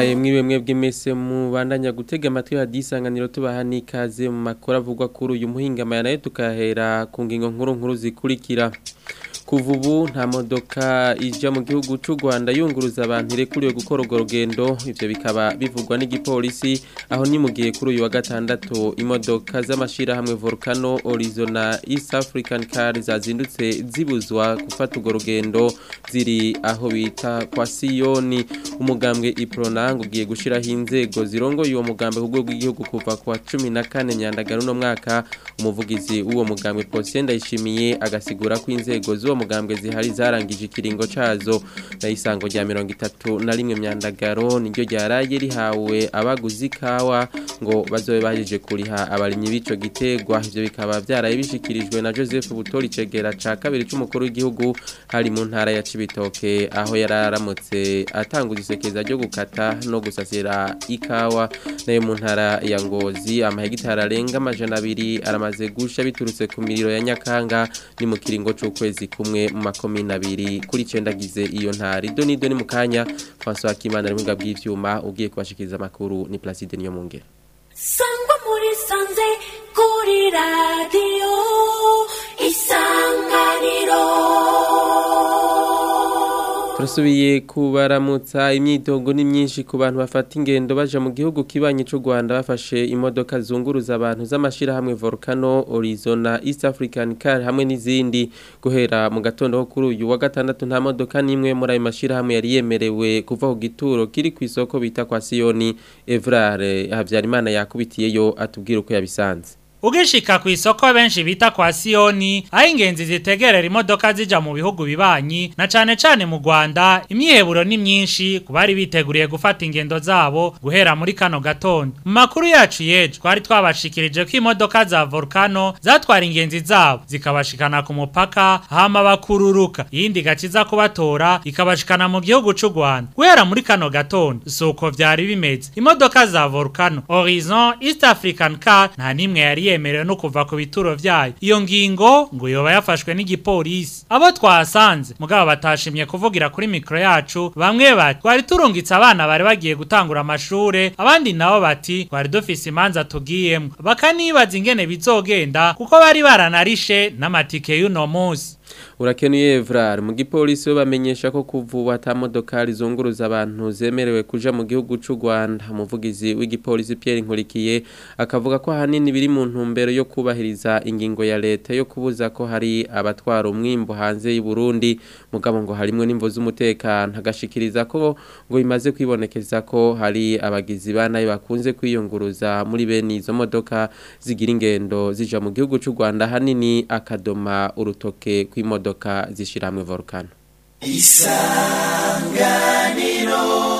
ndabahaye mwiwe mwebwe mese mubandanya gutega amatwi hadisanganiro tubaha n'ikaze mu makuru avugwa kuri uyu muhingama nayo tukahera ku ngingo nkuru nkuru zikurikira kuva ubu nta modoka ija mu gihugu cy'u Rwanda yunguruza abantu irekuriwe gukora urwo rugendo ivyo bikaba bivugwa n'igipolisi aho ni mu gihe kuri uyu wa gatandatu imodoka z'amashirahamwe Volcano Horizon na East African Car zazindutse zibuzwa gufata urwo rugendo ziri aho bita kwa Siyoni umugambwe Ipronang ugiye gushiraho inzego zirongoye uwo mugambwe ku rwego rw'igihugu kuva ku wa 14 nyandagaro no mwaka umuvugizi w'uwo mugambwe Posien ndayishimiye agasigura ko inzego z'uwo mugambwe zihari zarangije ikiringo cazo na isango rya 31 myandagaro niryo ryaraye rihawe abaguzi kawa ngo bazobe bahije kuriha abarimyi bico gitegwa ivyo bikaba byaraye bishikirijwe na Joseph Butori cegera ca kabiri c'umukuru w'igihugu hari mu ntara ya Cibitoke aho yararamutse atanguza isekeza ryo gukata no gusasira ikawa nayo mu ntara ya Ngozi amahegitari arenga amajana abiri aramaze gusha biturutse ku miriro ya Nyakanga ni mu kiringo c'ukwezi kumwe mu makomine abiri kuri cendagize iyo ntari doni doni mu kanya François Kimana ari mu bw'ivyuma ugiye kubashikiriza amakuru ni Placide niyo mungere sangwa muri sanze kuri radiyo isanganiro turasubiye kubaramutsa imyidogo ni myinshi ku bantu bafata ingendo baja mu gihugu kibanyi c'u Rwanda bafashe imodoka zunguruza abantu z'amashirahamwe Volcano Horizon na East African Car hamwe n'izindi guhera mu gatondo ko kuri uyu wa gatandatu nta modoka n'imwe muri ayo mashirahamwe yari yemerewe kuva ku gituro kiri ku isoko bita kwa Siyoni Evrare Havyarimana yakubitiyeyo atubwira uko yabisanze Ugishika ku isoko benshi bita kwa Sioni, aho ingenzi zitegerera imodoka zija mu bihugu bibanyi na cane cane mu Rwanda, imyiheburo ni myinshi ku bari biteguriye gufata ingendo zabo guhera muri kano gatondo. Mu makuru yacu yejo twari twabashikirije ko imodoka za Volcano zatwara ingenzi zabo zikabashikana ku mupaka hama bakururuka, iyindi gaciza kubatora ikabashikana mu gihugu c'u Rwanda. Guhera muri kano gatondo suko vyari bimeze. Imodoka za Volcano, Horizon, East African Car nta nimwe yari yemerewe no kuva ku bituro vyayo iyo ngingo ngo yoba yafashwe n'igipolisi abo twasanze mugabo batashimye kuvugira kuri mikro yacu bamwe bati twari turungitse abana bari bagiye gutangura amashure abandi nabo bati twari dufise imanza tugiyemwo bakanibaza ingene bizogenda kuko bari baranarishe n'amatike y'uno musi urakenuye Evrar mu gipolisi bamenyesha ko kuvuba ata modokari zunguruza abantu zemerewe kuja mu gihugu c'u Rwanda umuvugizi w'igipolisi Pierre Nkurikiye akavuga ko ahanini biri mu ntumbero yo kubahiriza ingingo ya leta yo kubuza ko hari abatwara umwimbo hanze y'u Burundi mugabo ngo harimo n'imvo z'umutekano agashikiriza ko ngo bimaze kwibonekeza ko hari abagizi banayo bakunze kwiyunguruza muri bene izo modoka zigira ingendo zija mu gihugu c'u Rwanda ahanini akadoma urutoke kw'imodoka zishiramwe volcano isanganiro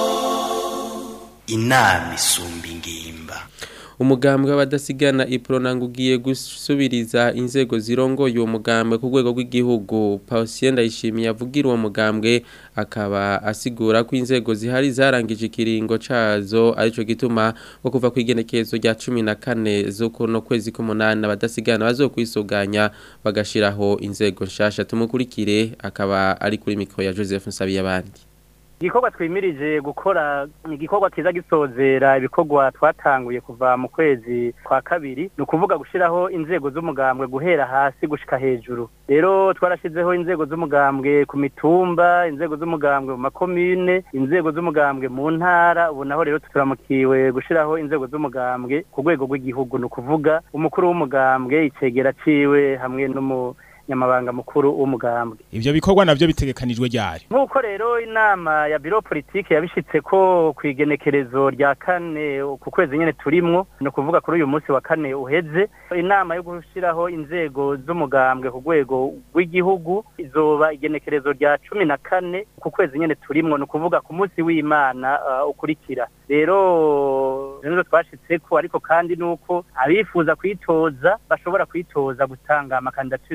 inama isumba ingimba umugambwe w'abadasigana ipronanga ugiye gusubiriza inzego zirongoye uwo mugambwe ku rwego rw'igihugu Pausien Ndayishimiye avugira uwo mugambwe akaba asigura ko inzego zihari zarangije ikiringo cazo arico gituma ngo kuva ku igenekerezo rya 14 z'uko no kwezi k'umunani abadasigana bazokwisuganya bagashiraho inzego nshasha tumukurikire akaba ari kuri mikro ya Joseph Nsabiyabandi igikorwa twimirije gukora ni igikorwa kiza gisozera ibikorwa twatanguye kuva mu kwezi kwa kabiri ni ukuvuga gushyiraho inzego z'umugambwe guhera hasi gushika hejuru rero twarashyizeho inzego z'umugambwe ku mitumba inzego z'umugambwe mu makomine inzego z'umugambwe mu ntara ubu naho rero turamukiwe gushyiraho inzego z'umugambwe ku rwego rw'igihugu ni ukuvuga umukuru w'umugambwe icegera ciwe hamwe n'umu nyamabanga mukuru w'umugambwe ivyo bikorwa navyo bitegekanijwe ryari nk'uko rero inama ya biro politike yabishitse ko ku igenekerezo rya kane ku kwezi nyene turimwo ni ukuvuga kuri uyu munsi wa kane uheze inama yo gushyiraho inzego z'umugambwe ku rwego rw'igihugu izoba igenekerezo rya cumi na kane ku kwezi nyene turimwo ni ukuvuga ku munsi w'imana uh, ukurikira rero rero twashitseko ariko kandi nuko abifuza kwitoza bashobora kwitoza gutanga amakandidature yabo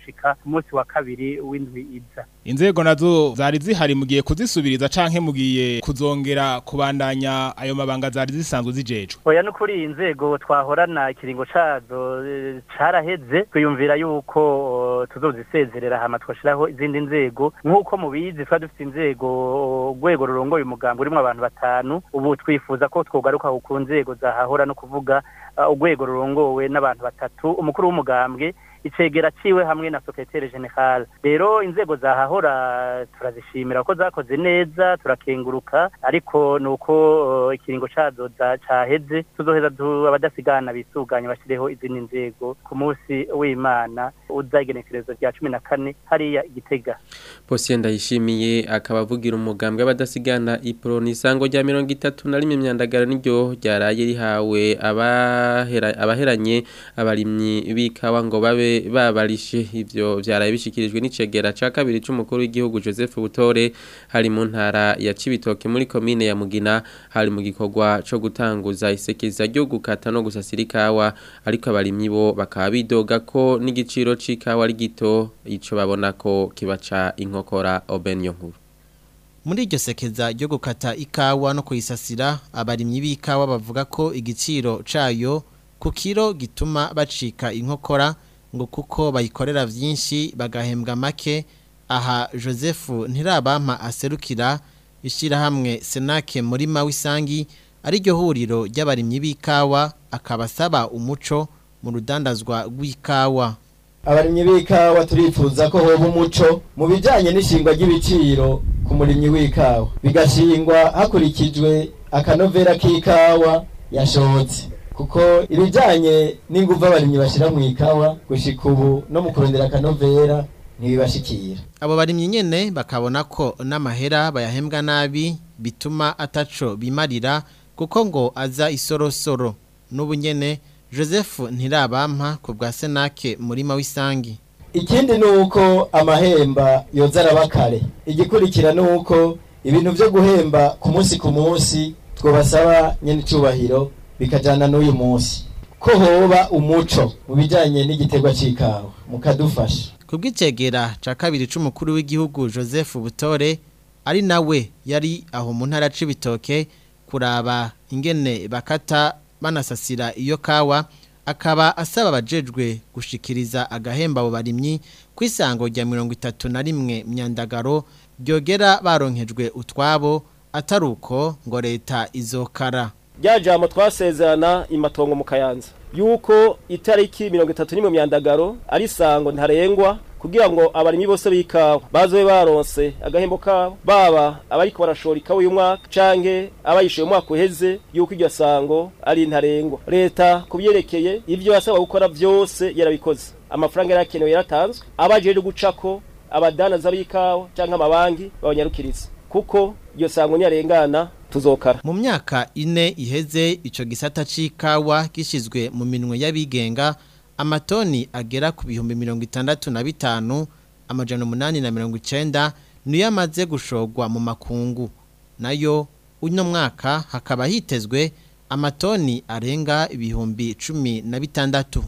gushika ku munsi wa kabiri w'indwi iza inzego nazo zari zihari mugiye kuzisubiriza canke mugiye kuzongera kubandanya ayo mabanga zari zisanzwe zijejwe oya no kuri iyi nzego twahorana ikiringo cazo eh, caraheze twiyumvira yuko eh, tuzozisezerera hama twashiraho izindi nzego nk'uko mubizi twari dufite inzego urwego rurongoye umugambi urimo abantu batanu ubu twifuza ko twogaruka ku nzego zahahora no kuvuga eh, urwego rurongowe n'abantu batatu umukuru w'umugambwe icegera ciwe hamwe na secrétaire general rero inzego zahahora turazishimira ko zakoze neza turakenguruka ariko nuko uh, ikiringo cazo za- caheze tuzoheza tu- abadasigana bisuganye bashireho izindi nzego ku munsi w'imana uzagenekerezo rya cumi na kane hariya igitega Posien ndayishimiye akaba avugira umugambwe w'abadasigana ipro nisango rya 31 myandagara niryo ryaraye rihawe abahera abaheranye abarimyi bikawa ngo babe babarishe ivyo vyaraye bishikirijwe n'icegera ca kabiri c'umukuru w'igihugu Joseph Butore hari mu ntara ya Cibitoke muri commune ya Mugina hari mu gikorwa co gutanguza isekeza ryo gukata no gusasira ikawa ariko abarimyi bo bakaba bidoga ko n'igiciro c'ikawa ari gito ico babona ko kibaca inkokora obenyo nkuru Muri iryo sekeza ryo gukata ikawa no kuyisasira abarimyi b'ikawa bavuga ko igiciro cayo ku kiro gituma bacika inkokora ngo kuko bayikorera vyinshi bagahembwa make aha Joseph Ntirabampa aserukira ishirahamwe Senake murima w'isangi ari ryo huriro ry'abarimyi b'ikawa akaba asaba umuco mu rudandazwa rw'ikawa abarimyi b'ikawa turifuza ko hoba umuco mu bijyanye n'ishingwa ry'ibiciro ku murimyi w'ikawa bigashingwa hakurikijwe akanovera k'ikawa yashotse kuko ibijyanye n'ingufu abarimyi bashyira mu ikawa gushika ubu no mu kurondera akanovera ntibibashikira Abo barimyi nyene bakabona ko n'amahera bayahembwa nabi bituma ataco bimarira kuko ngo aza isorosoro n'ubu nyene Joseph Ntirabampa ku bwa Senake murima w'isangi ikindi ni uko amahemba yoza araba kare igikurikira ni uko ibintu byo guhemba ku munsi ku munsi twabasaba nyine icyubahiro bikajyana n'uyu munsi ko hoba umuco mu bijyanye n'igiterwa cy'ikawa mukadufasha ku bw'icegera ca kabiri c'umukuru w'igihugu Joseph Butore ari nawe yari aho mu ntara c'ibitoke kuraba ingene bakata banasasira iyo kawa akaba asaba abajejwe gushikiriza agahemba abo barimyi ku isango rya mirongo itatu na rimwe myandagaro ryogera baronkejwe utwabo atari uko ngo leta izokara rya jambo twasezerana imatongo mu kayanza yuko itariki mirongo itatu n'imwe myandagaro ari isango ntarengwa kugira ngo abarimyi bose b'ikawa bazobe baronse agahembo kabo baba abariko barashora ikawa uyu mwaka canke abayishuye umwaka uheze yuko iryo sango ari ntarengwa leta kubyerekeye ivyo yasaba gukora vyose yarabikoze amafaranga yarakenewe yaratanzwe abajeje gucako abadanaza b'ikawa canke amabanki babanyarukiriza kuko iryo sango nyarengana tuzokara mu myaka ine iheze ico gisata c'ikawa gishizwe mu minwe y'abigenga amatoni agera ku bihumbi mirongo itandatu na bitanu amajana umunani na mirongo icenda niyo amaze gushorwa mu makungu nayo uno mwaka hakaba hitezwe amatoni arenga ibihumbi cumi na bitandatu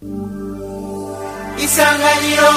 isanganiro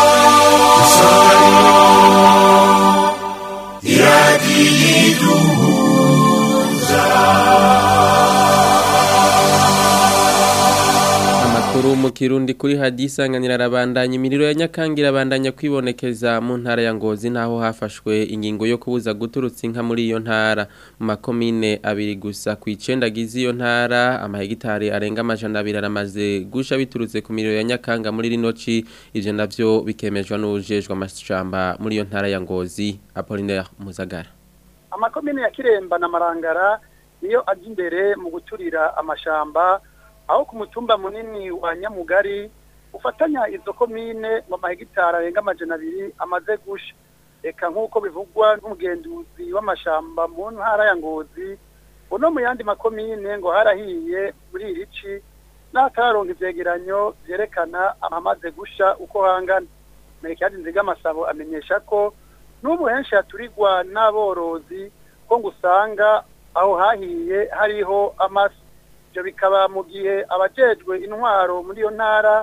Amakuru mu Kirundi kuri hadisanganira arabandanya imiriro ya Nyakangira abandanya kwibonekeza mu ntara ya Ngozi naho hafashwe ingingo yo kubuza guturutsa inka muri iyo ntara mu makomine abiri gusa ku icenda gize iyo ntara amahegitari arenga amajana abiri aramaze gusha biturutse ku miriro ya Nyakanga muri rino ci ivyo navyo bikemejwe n'ujejwe amashamba muri iyo ntara ya Ngozi Apollinaire Muzagara amakomine ya kiremba na marangara niyo aje imbere mu guturira amashamba aho ku mutumba munini wa nyamugari ufatanya izo komine mu mahegitari arenga amajana abiri amaze gusha reka nk'uko bivugwa n'umugenduzi w'amashamba mu ntara ya ngozi uno mu yandi makomine ngo harahiye muri iri ci n'atararonka ivyegeranyo vyerekana amaze gusha uko hangana merekadi nziga amasabo amenyesha ko n'ubu henshi haturirwa n'aborozi ko ngo usanga aho hahiye hariho amasi ibyo bikaba mu gihe abajejwe intwaro muri iyo ntara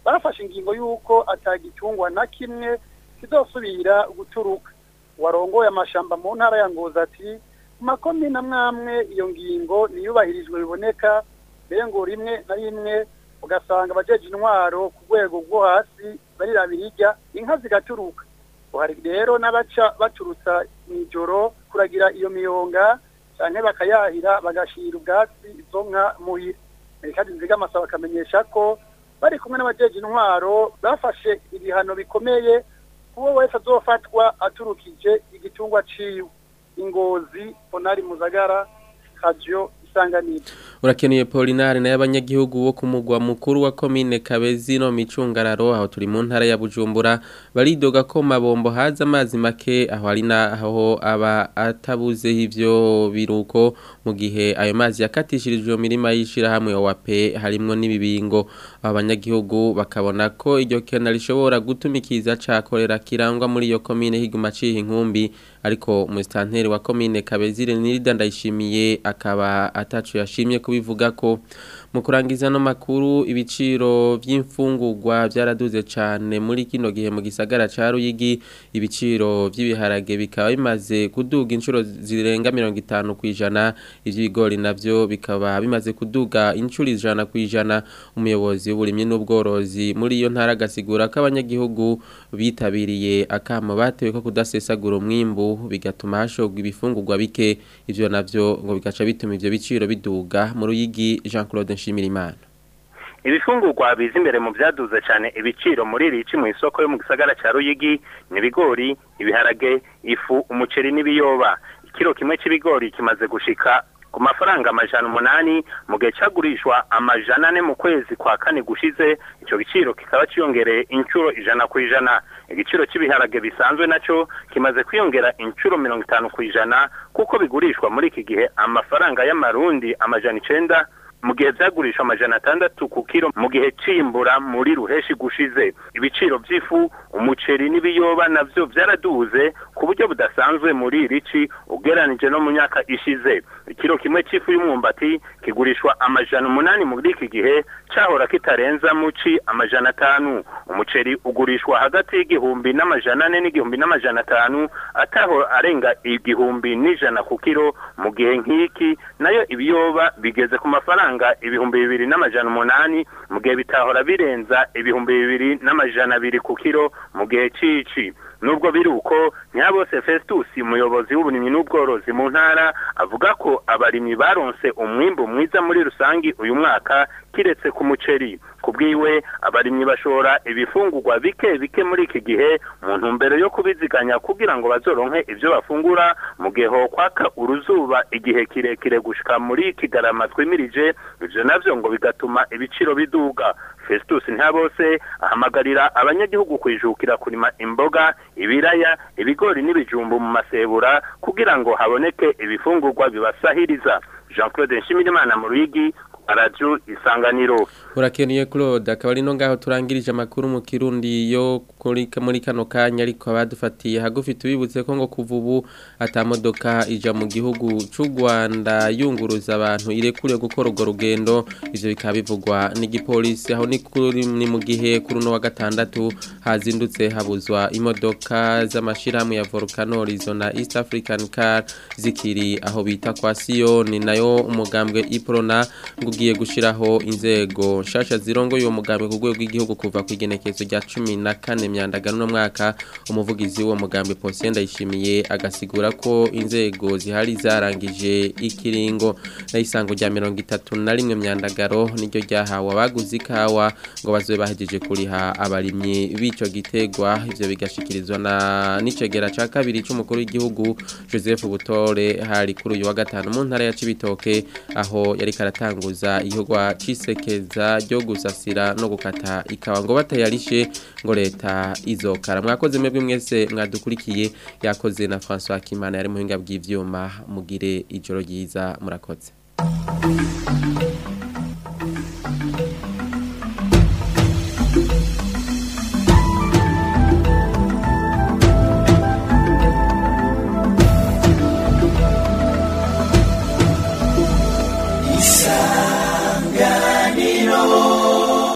barafashe ingingo y'uko atagitungwa na kimwe kizosubira guturuka warongoye amashamba mu ntara ya ngozi ati mu makomine amwamwe iyo ngingo niyubahirijwe biboneka mbere ngo rimwe na rimwe ugasanga abajeje intwaro ku rwego rwo hasi barirabira irya inka zigaturuka hari rero n'abaca baturutsa mw'ijoro kuragira iyo miyonga canke bakayahira bagashira ubwatsi izo nka muhira kandi nzigamasaba bakamenyesha ko bari kumwe n'abajeje intwaro bafashe ibihano bikomeye kuwo wese azofatwa aturukije igitungwa ciwe ingozi ponari muzagara radio isanganiro urakeneye Polinari na y'abanyagihugu bo kumugwa mukuru wa komine Kabezi no micungararo aho turi mu ntara ya Bujumbura baridoga ko mabombo haza amazi make aho ari naho aba atabuze ivyo biruko mu gihe ayo mazi yakatishirijwe mu mirima yishira hamwe wape harimwo n'ibibingo abanyagihugu bakabona ko iryo kena rishobora gutumikiza cakorera kirangwa muri iyo komine higuma cihe inkumbi ariko umustanteri wa komine Kabezi Renilda ndayishimiye akaba atacu yashimye kubivuga ko mu kurangiza no makuru ibiciro by'imfungurwa byaraduze cyane muri kino gihe mu gisagara ca Ruyigi ibiciro by'ibiharage bikaba bimaze kuduga inshuro zirenga 50 kwijana ivy'ibigori navyo bikaba bimaze kuduga inshuro ijana kwijana umuyobozi w'uburimyi n'ubworozi muri iyo ntara gasigura ko abanyagihugu bitabiriye akamo batewe ko kudasesagura umwimbu bigatuma hashogwa ibifungurwa bike ivyo navyo ngo bigaca bituma ivyo biciro biduga mu Ruyigi Jean Claude Nshimirimana ibifungurwa biza imbere mu byaduze cyane ibiciro muri rici mu isoko yo mu gisagara cya Ruyigi ni ibigori ibiharage ifu umuceri n'ibiyoba ikiro kimwe cy'ibigori kimaze gushika ku mafaranga amajana umunani mu gihe cyagurishwa amajana ane mu kwezi kwa kane gushize icyo giciro kikaba cyiyongereye inshuro ijana ku ijana igiciro cy'ibiharage bisanzwe nacyo kimaze kwiyongera inshuro mirongo itanu ku ijana kuko bigurishwa muri iki gihe amafaranga y'amarundi amajana icenda mu gihe byagurishwa amajana atandatu ku kiro mu gihe cimbura muri ruheshi gushize ibiciro by'ifu umuceri n'ibiyoba navyo byaraduze ku buryo budasanzwe muri iri ci ugeranije no mu myaka ishize ikiro kimwe c'ifu y'umwumbati kigurishwa amajana umunani muri iki gihe cahora kitarenza mu ci amajana atanu umuceri ugurishwa hagati y'igihumbi n'amajana ane n'igihumbi n'amajana atanu ataho arenga igihumbi n'ijana ku kiro mu gihe nk'iki nayo ibiyoba bigeze ku mafaranga ibihumbi bibiri n'amajana umunani mu gihe bitahora birenza ibihumbi bibiri n'amajana abiri ku kiro mu gihe cici nubwo biri uko ntiyabose Festus umuyobozi w'uburimyi n'ubworozi mu ntara avuga ko abarimyi baronse umwimbu mwiza muri rusangi uyu mwaka kiretse ku muceri kubwiwe abarimyi bashora ibifungurwa bike bike muri iki gihe mu ntumbero yo kubiziganya kugira ngo bazoronke ivyo bafungura mu gihe hokwaka uruzuba igihe kirekire gushika muri kigarama twimirije ivyo navyo ngo bigatuma ibiciro biduga Festus Ntabose ahamagarira abanyagihugu kwijukira kurima imboga ibiraya ibigori n'ibijumbu mu masebura kugira ngo haboneke ibifungurwa bibasahiriza Jean Claude Nshimirimana mu Ruyigi Radio Isanganiro Urakeneye Claude akaba ari no ngaho turangirije amakuru mu Kirundi yo kuri muri kano kanya ariko abadufatiye hagufi tubibutse ko ngo kuva ubu atamodoka ija mu gihugu c'u Rwanda yunguruza abantu irekure gukora urwo rugendo ivyo bikaba bivugwa n'igipolisi aho ni kuri ni mu gihe kuri no wa gatandatu hazindutse habuzwa imodoka z'amashirahamwe ya Volcano Horizon na East African Car zikiri aho bita kwa Sion nayo umugambwe Iprona ngo ugiye gushiraho inzego nshasha zirongo uwo mugambi ku rwego rw'igihugu kuva ku igenekezo rya 14 myandagano no mwaka umuvugizi w'uwo mugambi Posien ndayishimiye agasigura ko inzego zihari zarangije ikiringo na isango rya 31 myandagaro niryo ryahawe abaguzi ikawa ngo bazobe bahejeje kuriha abarimyi bico gitegwa ivyo bigashikirizwa na nicegera ca kabiri c'umukuru w'igihugu Joseph Butore hari kuri uyu wa gatanu mu ntara ya Cibitoke aho yari karatanguza ihogwa cisekeza ryo gusasira no gukata ikawa ngo batayarishe ngo leta izokara mwakoze mwebwe mwese mwadukurikiye yakoze na François Kimana yari muhinga bw'ivyuma mugire ijoro ryiza murakoze Isanganiro